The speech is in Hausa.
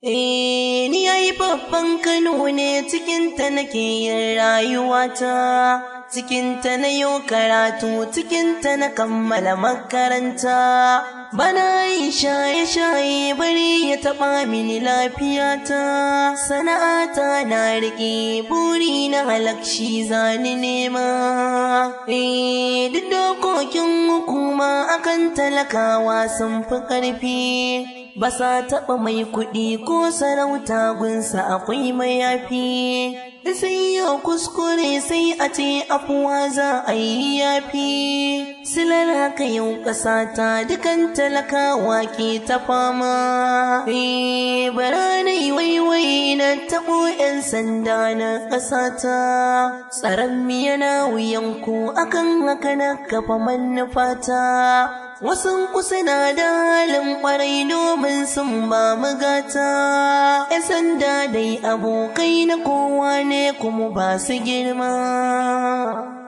Eh, ni yayi babban Kano ne cikinta nake yin rayuwata, cikinta na yi karatu, cikinta na kammala makaranta. Bana yin shaye-shaye bari ya taɓa mini lafiyata, sana'ata na riƙe buri na halakshi zani nema. Eh, duk dokokin hukuma akan talakawa sun fi ƙarfi. ba sa taɓa mai kuɗi ko sarauta gunsa akwai mayafi sai yau kuskure sai a ce afuwa za a yi yafi silar haka yau ƙasa ta dukan talakawa ke ta fama eh bara na yi waiwai na taɓo 'yan sanda na ƙasa ta tsaron yana wuyan ku akan haka na kafa manufata Wasu kusa na da halin ƙwarai domin sun ba mu gata, ‘yan sanda dai abokai na kowa ne kuma ba su girma.